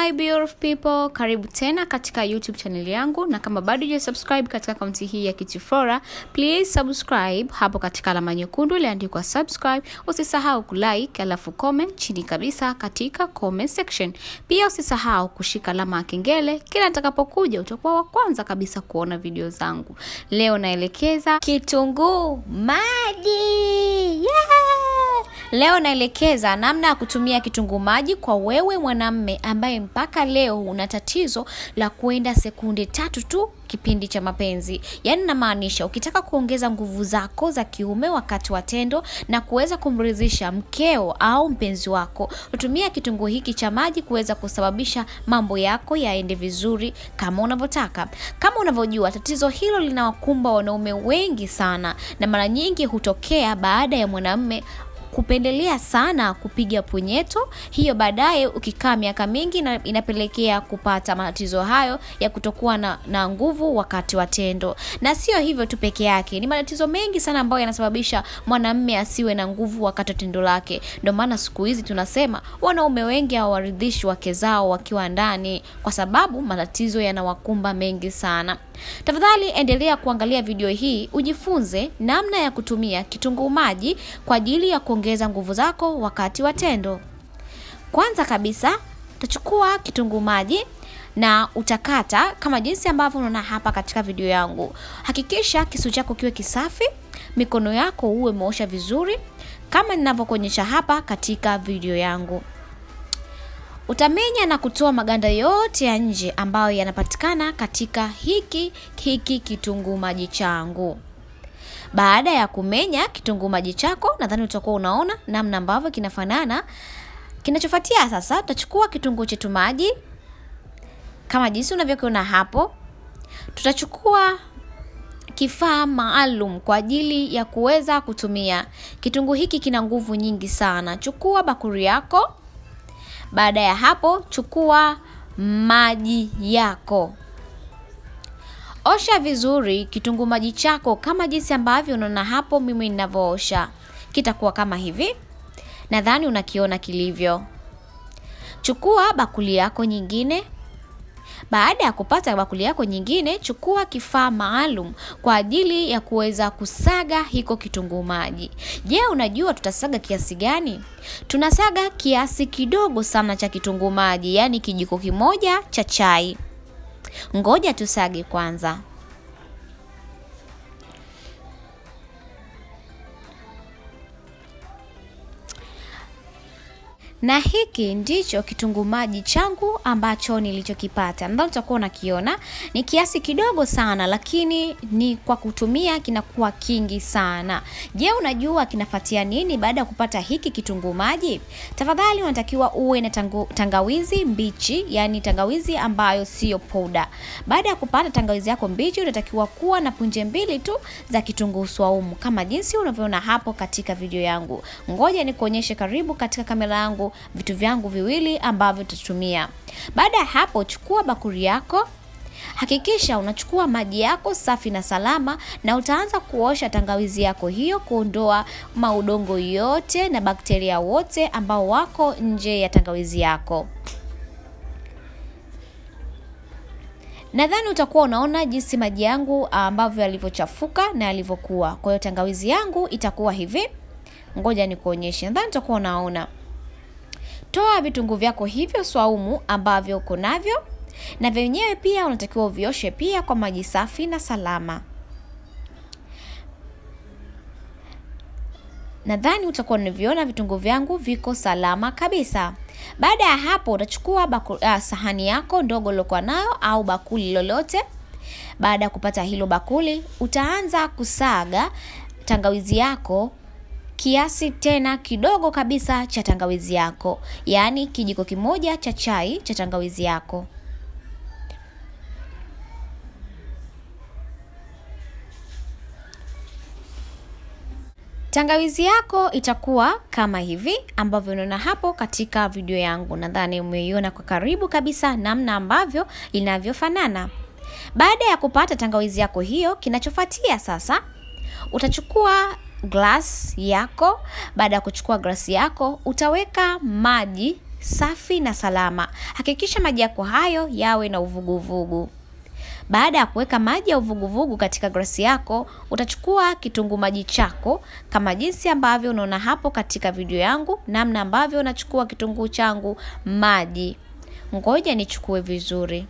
Hi beautiful people, karibu tena katika YouTube channel yangu, na kama bado huja subscribe katika akaunti hii ya Kitiflora, please subscribe hapo katika alama nyekundu iliandikwa subscribe. Usisahau kulike alafu comment chini kabisa katika comment section. Pia usisahau kushika alama ya kengele, kila nitakapokuja utakuwa wa kwanza kabisa kuona video zangu. Leo naelekeza kitunguu maji yeah! Leo naelekeza namna ya kutumia kitunguu maji kwa wewe mwanamme ambaye mpaka leo una tatizo la kuenda sekunde tatu tu kipindi cha mapenzi. Yaani namaanisha ukitaka kuongeza nguvu zako za kiume wakati wa tendo na kuweza kumridhisha mkeo au mpenzi wako, utumia kitunguu hiki cha maji kuweza kusababisha mambo yako yaende vizuri kama unavyotaka. Kama unavyojua, tatizo hilo linawakumba wanaume wengi sana, na mara nyingi hutokea baada ya mwanamume kupendelea sana kupiga punyeto. Hiyo baadaye ukikaa miaka mingi na inapelekea kupata matatizo hayo ya kutokuwa na, na nguvu wakati wa tendo. Na sio hivyo tu peke yake, ni matatizo mengi sana ambayo yanasababisha mwanamume asiwe na nguvu wakati wa tendo lake. Ndio maana siku hizi tunasema wanaume wengi hawaridhishi wake zao wakiwa ndani, kwa sababu matatizo yanawakumba mengi sana. Tafadhali endelea kuangalia video hii ujifunze namna ya kutumia kitunguu maji kwa ajili ya kuongeza nguvu zako wakati wa tendo. Kwanza kabisa utachukua kitunguu maji na utakata kama jinsi ambavyo unaona hapa katika video yangu. Hakikisha kisu chako kiwe kisafi, mikono yako uwe umeosha vizuri kama ninavyokuonyesha hapa katika video yangu. Utamenya na kutoa maganda yote ya nje ambayo yanapatikana katika hiki hiki kitunguu maji changu. Baada ya kumenya kitunguu maji chako, nadhani utakuwa unaona namna ambavyo kinafanana. Kinachofuatia sasa, tutachukua kitunguu chetu maji kama jinsi unavyokiona hapo. Tutachukua kifaa maalum kwa ajili ya kuweza kutumia kitunguu hiki. Kina nguvu nyingi sana. Chukua bakuri yako. Baada ya hapo, chukua maji yako. Osha vizuri kitunguu maji chako kama jinsi ambavyo unaona hapo mimi ninavyoosha. Kitakuwa kama hivi. Nadhani unakiona kilivyo. Chukua bakuli yako nyingine. Baada ya kupata bakuli yako nyingine, chukua kifaa maalum kwa ajili ya kuweza kusaga hiko kitunguu maji. Je, unajua tutasaga kiasi gani? Tunasaga kiasi kidogo sana cha kitunguu maji, yaani kijiko kimoja cha chai. Ngoja tusage kwanza. na hiki ndicho kitunguu maji changu ambacho nilichokipata. Nadhani utakuwa unakiona ni kiasi kidogo sana, lakini ni kwa kutumia kinakuwa kingi sana. Je, unajua kinafuatia nini baada ya kupata hiki kitunguu maji? Tafadhali unatakiwa uwe na tangu, tangawizi mbichi, yani tangawizi ambayo siyo poda. Baada ya kupata tangawizi yako mbichi, unatakiwa kuwa na punje mbili tu za kitunguu swaumu kama jinsi unavyoona hapo katika video yangu. Ngoja nikuonyeshe karibu katika kamera yangu vitu vyangu viwili ambavyo tutatumia. Baada ya hapo, chukua bakuri yako. Hakikisha unachukua maji yako safi na salama, na utaanza kuosha tangawizi yako hiyo, kuondoa maudongo yote na bakteria wote ambao wako nje ya tangawizi yako. Nadhani utakuwa unaona jinsi maji yangu ambavyo yalivyochafuka na yalivyokuwa. Kwa hiyo tangawizi yangu itakuwa hivi. Ngoja nikuonyeshe. Nadhani utakuwa unaona. Toa vitunguu vyako hivyo swaumu ambavyo uko navyo, na vyenyewe pia unatakiwa uvioshe pia kwa maji safi na salama. Nadhani utakuwa unaviona vitunguu vyangu viko salama kabisa. Baada ya hapo, utachukua baku, uh, sahani yako ndogo uliokuwa nayo au bakuli lolote. Baada ya kupata hilo bakuli, utaanza kusaga tangawizi yako kiasi tena kidogo kabisa cha tangawizi yako, yaani kijiko kimoja cha chai cha tangawizi yako. Tangawizi yako itakuwa kama hivi ambavyo unaona hapo katika video yangu. Nadhani umeiona kwa karibu kabisa namna ambavyo inavyofanana. Baada ya kupata tangawizi yako hiyo, kinachofuatia sasa utachukua glass yako. Baada ya kuchukua glasi yako, utaweka maji safi na salama. Hakikisha maji yako hayo yawe na uvuguvugu. Baada ya kuweka maji ya uvuguvugu katika glasi yako, utachukua kitunguu maji chako kama jinsi ambavyo unaona hapo katika video yangu, namna ambavyo unachukua kitunguu changu maji. Ngoja nichukue vizuri.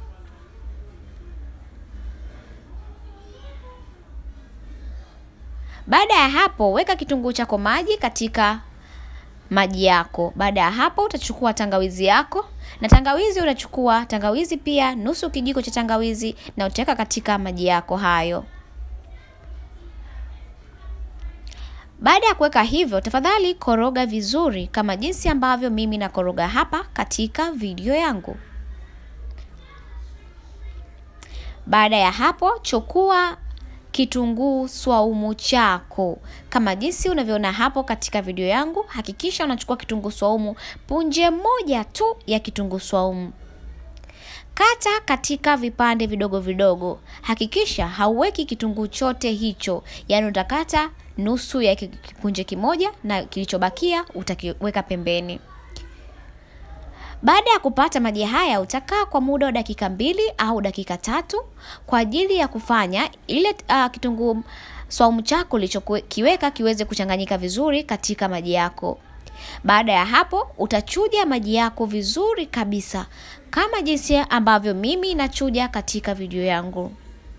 Baada ya hapo, weka kitunguu chako maji katika maji yako. Baada ya hapo, utachukua tangawizi yako, na tangawizi unachukua tangawizi pia nusu kijiko cha tangawizi, na utaweka katika maji yako hayo. Baada ya kuweka hivyo, tafadhali koroga vizuri kama jinsi ambavyo mimi nakoroga hapa katika video yangu. Baada ya hapo, chukua kitunguu swaumu chako kama jinsi unavyoona hapo katika video yangu. Hakikisha unachukua kitunguu swaumu punje moja tu ya kitunguu swaumu, kata katika vipande vidogo vidogo. Hakikisha hauweki kitunguu chote hicho, yaani utakata nusu ya kipunje kimoja na kilichobakia utakiweka pembeni. Baada ya kupata maji haya utakaa kwa muda wa dakika mbili au dakika tatu kwa ajili ya kufanya ile uh, kitunguu swaumu chako ulichokiweka kiweze kuchanganyika vizuri katika maji yako. Baada ya hapo utachuja maji yako vizuri kabisa kama jinsi ambavyo mimi nachuja katika video yangu.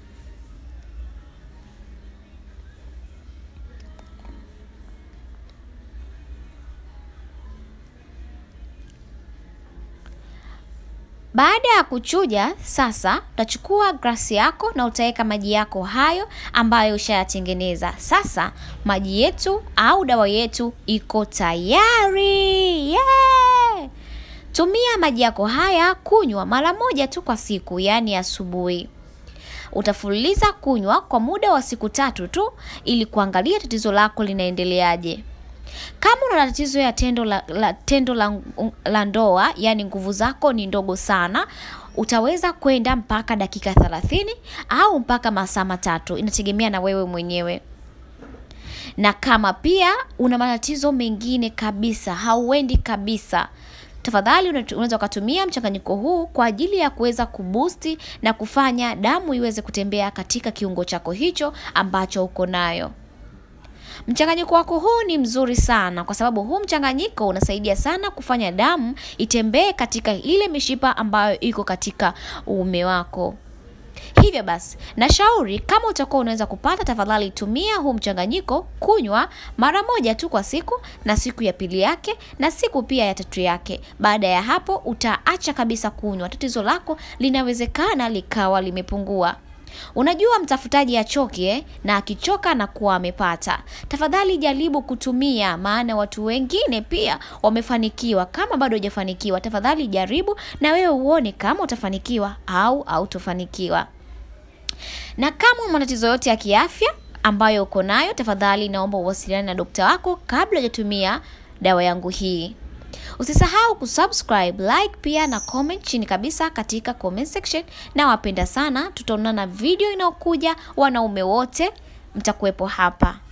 Baada ya kuchuja sasa, utachukua glasi yako na utaweka maji yako hayo ambayo ushayatengeneza. Sasa maji yetu au dawa yetu iko tayari. Yeah! Tumia maji yako haya kunywa mara moja tu kwa siku, yaani asubuhi. Utafululiza kunywa kwa muda wa siku tatu tu ili kuangalia tatizo lako linaendeleaje. Kama una tatizo ya tendo la, la, tendo la, la ndoa yaani nguvu zako ni ndogo sana, utaweza kwenda mpaka dakika thelathini au mpaka masaa matatu, inategemea na wewe mwenyewe. Na kama pia una matatizo mengine kabisa, hauendi kabisa, tafadhali unaweza ukatumia mchanganyiko huu kwa ajili ya kuweza kubusti na kufanya damu iweze kutembea katika kiungo chako hicho ambacho uko nayo. Mchanganyiko wako huu ni mzuri sana kwa sababu huu mchanganyiko unasaidia sana kufanya damu itembee katika ile mishipa ambayo iko katika uume wako. Hivyo basi, nashauri kama utakuwa unaweza kupata, tafadhali tumia huu mchanganyiko kunywa mara moja tu kwa siku, na siku ya pili yake na siku pia ya tatu yake. Baada ya hapo utaacha kabisa kunywa, tatizo lako linawezekana likawa limepungua. Unajua mtafutaji achoki eh? Na akichoka na kuwa amepata. Tafadhali jaribu kutumia, maana watu wengine pia wamefanikiwa. Kama bado hujafanikiwa, tafadhali jaribu na wewe uone kama utafanikiwa au hautofanikiwa. Na kama una matatizo yote ya kiafya ambayo uko nayo, tafadhali naomba uwasiliane na dokta wako kabla hujatumia dawa yangu hii. Usisahau kusubscribe, like pia na comment chini kabisa katika comment section. Na wapenda sana, tutaonana video inayokuja. Wanaume wote mtakuwepo hapa.